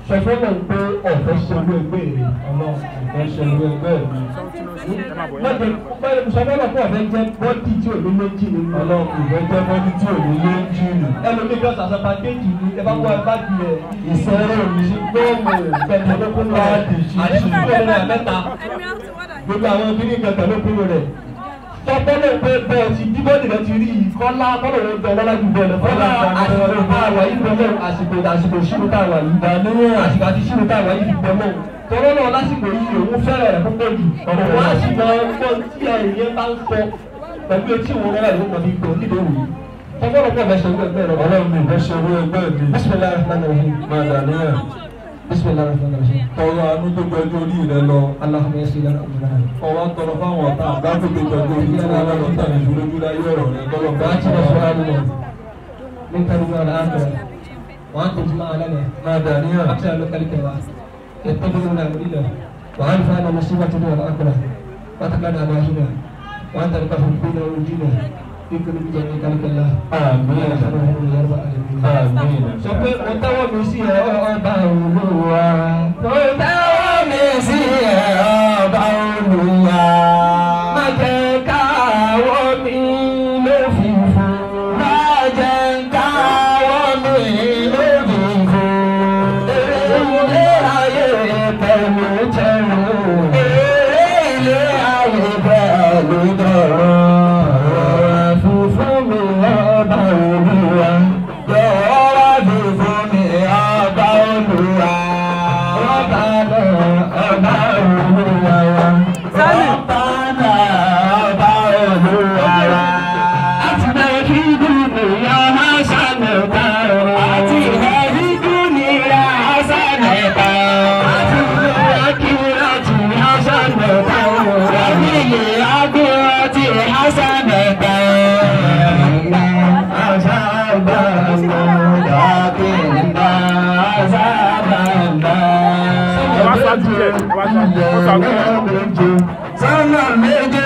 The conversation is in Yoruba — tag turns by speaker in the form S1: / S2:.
S1: sọ fọlọ pé ọ̀fẹ́ ṣe owó ẹgbẹ́ rẹ Ọlọ́run ọ̀fẹ́ ṣe owó ẹgbẹ́ mi lọ́dẹ sọfọlọ pé ọ̀fẹ́ jẹ́ bọ́dì tí ò ní méjì nínú Ọlọ́run ìfẹ́ jẹ́ bọ́dì tí ò ní méjì nínú. ẹlòmíì kan sàṣà pàkéjì ní ẹ bá wọ ẹ bá di ẹ ìṣẹ́rẹ́ òmìnir gbọ́ọ̀mù pẹ̀lẹ́dọ́kùn rẹ̀ àti ìṣẹ́rẹ́ rẹ̀ mẹ́ta gbogbo àwọn obìnrin kan pẹ̀lẹ́dọ́kùn rẹ̀ sọfọlọ pé bẹ́ẹ̀ ti díbọ́dì rẹ ti rí i kọ́lá kọ́lọ̀ rẹ bẹ lọ́lá ju bẹ́ẹ̀ lọ fọlá àsìkò tá a wà yìí bẹ́ẹ̀ mọ́ àsìkò àsìkò ṣírò tá a wà yìí dàníyàn àsìkò àti ṣírò tá a wà yìí fi bẹ́ẹ̀ mọ́ tọ́lọ́ náà lásìkò yìí òun fẹ́rẹ̀ rẹ̀ púpọ̀ jù ọ̀rọ̀ wá sì máa ń gbọ́ tí ẹ̀yẹ bá ń sọ pẹ̀lú etí òun rẹ̀ ló mọ̀ ní ipò nídìí òwú sọfọlọ pé ọ̀fẹ́ ṣe owó ẹgbẹ́ rẹ
S2: Ọlọ́run mi ìfẹ́ ṣe owó ẹgbẹ́ mi.
S1: bisimilayi rahman rahim
S2: Máa dàníyàn.
S1: bisimilayi rahman rahim
S2: Tọrọ àánú tó gbẹjú orí rẹ lọ.
S1: alahumma yasir lana amrana
S2: Ọwọ́ tọrọ fáwọn ọ̀tá àgbákò tó gbẹjú orí rẹ lọ lọ́tà ní ìdúrójú láyé ọ̀rọ̀ rẹ kọ́lọ̀ bá ti
S1: وآتنا
S2: lọ sọ́ra
S1: سؤالنا من كريم الآخرة وأنت تجمع لنا
S2: Máa dàníyàn.
S1: أكثر من كلك يتبعنا مرينا وعرفنا مصيبتنا والآخرة وتقنا أباهنا وأنت الكفر بنا ونجينا في كل جميع كلك الله
S2: Àmín.
S1: يا رب العالمين
S2: Àmín.
S1: sọ pé mo tẹ́wọ́ mi sí ẹ ọba olúwa. mo tẹ́wọ́ mi sí ẹ ọba olúwa. má jẹ́ káwọ́ mi ló fi fún. má jẹ́ káwọ́ mi ló fi fún. èrè ilé ayé pẹ̀lú tẹ̀rù. èrè ilé ayé pẹ̀lú tẹ̀rù. Fúnfún mi ọba olúwa. Jọ̀wọ́ fi fún mi ọba olúwa. Ọba náà ọba olúwa wa. Ọba náà ọba olúwa wa. Àti bẹ́ẹ̀ kí dùnìyà Hásánì ta. Àti bẹ́ẹ̀ kí dùnìyà Hásánì ta. Àti bẹ́ẹ̀ kí láti Hásánì ta. Àmì yìí agbóhùn ti Hásánì ta. Sọ́nà méje